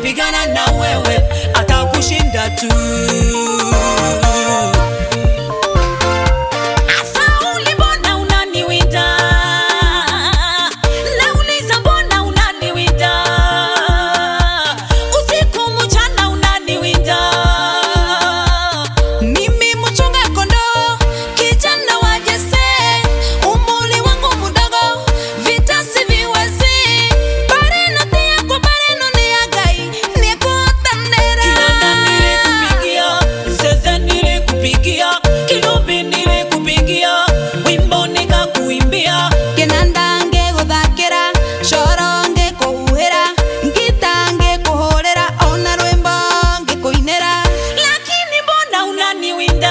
atapigana na wewe, atakushinda tu. Sauli, mbona unaniwinda? Nauliza, mbona unaniwinda? Usiku mchana unaniwinda. Mimi mchunga kondoo, kijana wa Jese, umri wangu mdogo, vita siviwezi. Bareno tia kwa bareno ni ya Ngai, nikutanera. Kinanda nilikupigia, zeze nilikupigia, kinubi nilikupigia, wimbo nikakuimbia. Kinanda ngĩgũthakĩra coro ngĩkũhuhĩra ngita ngĩkũhũrĩra ona rwĩmbo ngĩkũinĩra Lakini mbona unaniwinda?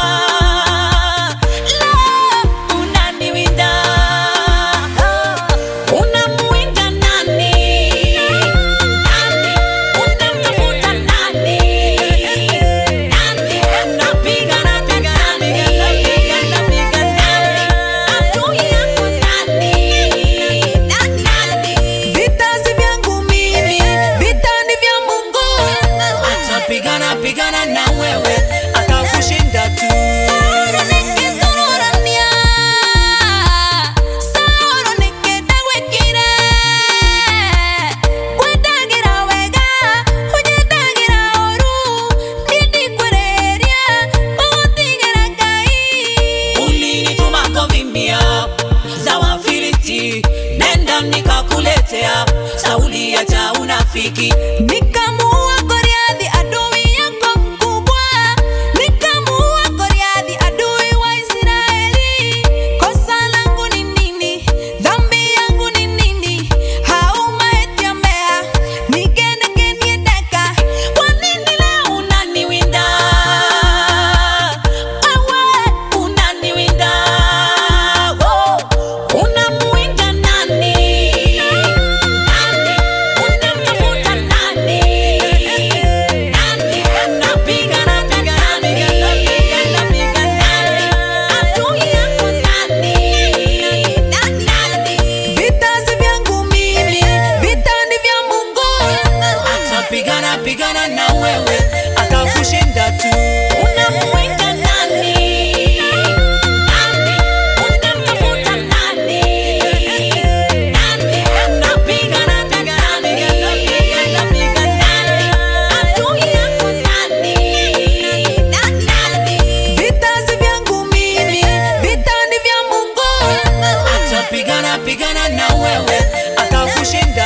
La, unaniwinda. Unamuwinda nani? Nani? Unamtafuta nani? Nani? Unapigana, pigana, pigana, pigana, pigana. Adui yako nani? Nani? vita si vyangu mimi vita ni vya Mungu Atapigana pigana na wewe, atakushinda tu. Sauro nĩngĩtũrũrania, Sauro nĩkĩndagwĩkire. Ngwendagĩra wega, ũnyendagĩra ũũru, niĩ ndikwĩrĩhĩria, ũgũtigĩra Ngai. Ulinituma kuvimbia za Wafilisti, nenda nikakuletea. Sauli acha unafiki, Nikamuua Goliathi adui yako mkubwa, nikamuua Goliathi adui wa Israeli. Kosa langu ni nini? Dhambi yangu ni nini? Haumaetia mea nigene geniedeka. Kwa nini leo unaniwinda wewe, unaniwinda Wo, unamuwinda nani? Nani? Unamtafuta nani? Nani? Unapigana, pigana, pigana, pigana, pigana. Adui yako nani? Nani? vita si vyangu mimi, vita ni vya Mungu. Atapigana pigana na wewe, atakushinda tu. Unamuwinda nani? Nani? Unamtafuta nani? Nani? Unapigana, pigana, pigana, pigana, pigana. Adui yako nani? Nani? Vita si vyangu mimi, vita ni vya Mungu. Atapigana pigana na wewe, atakushinda